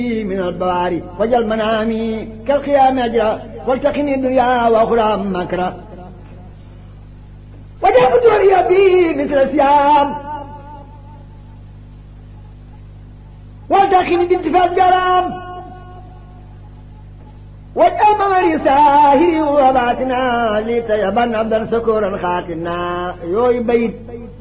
من البواري وجل منامي كالقيام أجرا والتقني الدنيا وأخرى مكرا وجل بدوري بي مثل السيام والتقني بانتفاع الجرام واجعل ممري ساهري وباتنا لتيبن عبدا سكورا خاتنا يوي بيت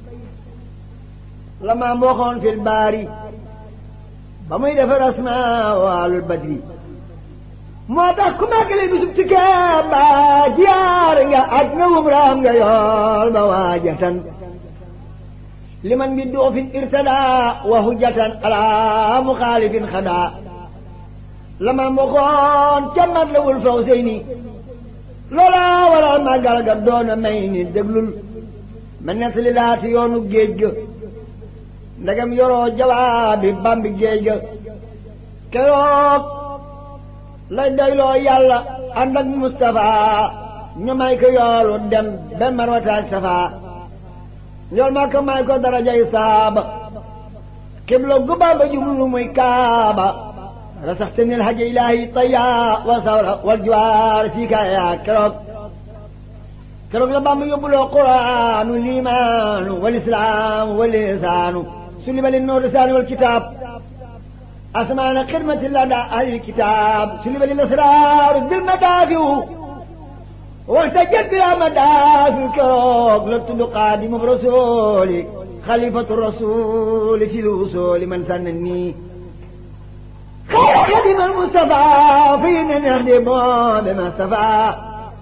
لما موخون في الباري ba muy defar asmaa waalul badri moo tax ku màggale bisub ci Kaaba jiyaar nga aj nga umraam nga yool ba waajatan liman bi duufin irtadaa wa hujjatan ala muxaalifin xadaa lama mboxoon ca mat la wul faw sey ni loola waral màggal ga doona may ni déglul ma nettali laati yoonu géej ga ndegam yoroo jawaabi bambi géej ga keroog lay doyloo yàlla ànd ak Moustapha ñu may ko yoolu dem ba marwataak safa njool maa ko may ko darajay saaba xibla gu Bamba jublu muy kaaba rasaxtani alhaja ilahi taya wa sawra wal juwaar fii kaaya keroog keroog la Bamba yóbbuloo quraanu liimaanu wal islaamu wal lisaanu سلم للنور لسان والكتاب أسمان خدمة لدى أهل الكتاب سلم للأسرار بالمدافع واحتجت بلا مدافع كروك لتد قادم برسول خليفة الرسول في الوصول من سنني خير خدم المصطفى فينا نخدم بما استفى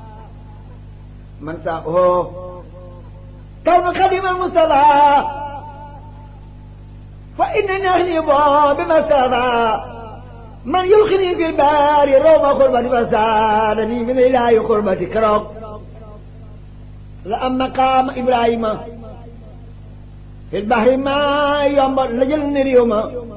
من ساقه كون خدم المصطفى فإنني أغلب بمسافة من يلقني في البار روم قربتي فسالني من إله قربتي كرم لأما قام إبراهيم في البحر ما يوم لجل اليوم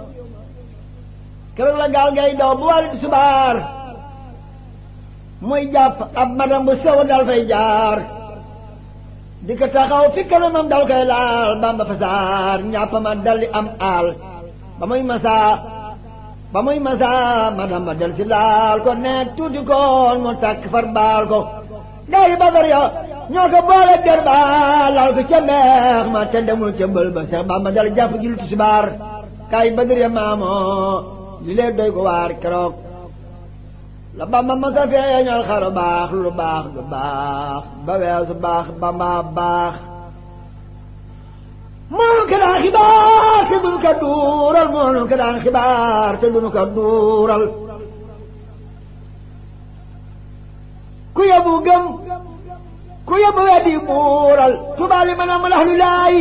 كرم لا قال جاي دو بوالد سبار muy jàpp ab madam bu sew dal fay jaar di ko taxaw fi kanamam dal koy laal bamba fasaar ñàpp ma daldi am aal ba muy masaa ba muy masaa madam ba del si laal ko nekk tuuti koon mu takk far baal ko gaa yi badar ya ñoo ko boole der ba laal ko ca mbeex ma te demul ca mbël ba seex bamba dal jàpp julli tisbaar gaa yi badar ya maamoo li lee doy ko waar keroog la bamba masa feeñal xaru baax lu baax lu baax ba weesu baax bamba baax moonu ko daan xibaar te duñu ko duural moonu ko daan xibaar te duñu ko duural ku yóbbu gëm ku yóbbu weddi buural tubaali ma nam lax lu laay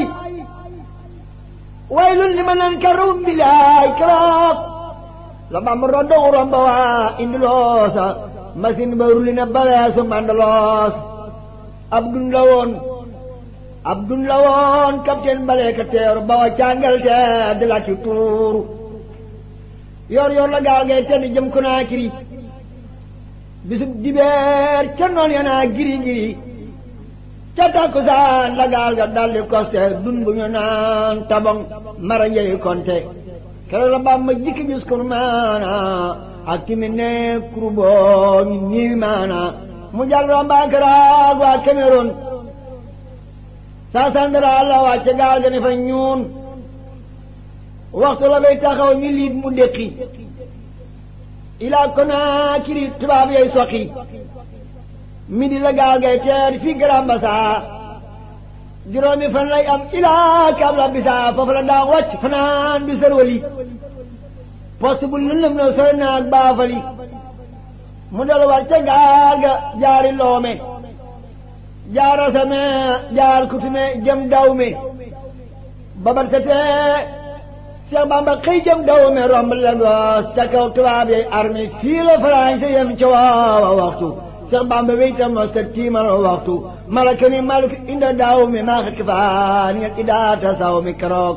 waylun li ma nan ka rum bi laay keroog la bam roddo romba waa indi loosa machine ba ruli na ba weesu mandaloos ab dun la woon ab dun la woon capitaine balee ka teeru ba wa càngal te di la ci tuuru yor yor la gaal ngay tedd jëm Konaakiri bisub dibeer ca noon ya naa giri giri ca takkusaan la gaal ga daldi koste dun bu ñu naan tabong mara njëy konte keroog la Bamba jikki gis kur maana ak timi ne kuruboo ñu ñiwi maana mu jàll romba Karaag waa Cameroun saa sandara la wàcce gaal ga ne fa ñuun waxtu la bay taxaw ñu liit mu déqi ilaa Konaakiri tubaab yay soqi midi la gaal gay teer fii Grand Bassam juróomi fan lay am ilaa kabla bisa foofu la daa wàcc fanaan bi sërwali poste bu lëndëm na sooy naag baafali mu dal war ca gaal ga jaari loome jaar asame jaar kutume jëm dawme babar setee Cheikh Bamba xëy jëm dawme romb Lagos ca kaw tubaab yay armée fii la français yem ca waawa waxtu Cheikh Bamba weytam no sa tiimal waxtu malaka ni malik inda daaw mi maa xit faan ngeen idaata saw mi keroog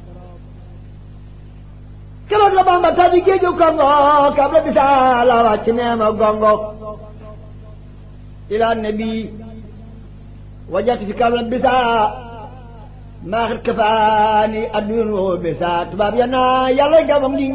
keroog la Bamba tabi géeju Kongo kab la bisaa la wàcc neema gongo ila nabi wajat fi kab la bisaa maa xit kafaani addun woo bisaa tubaab ya naa yàlla gamam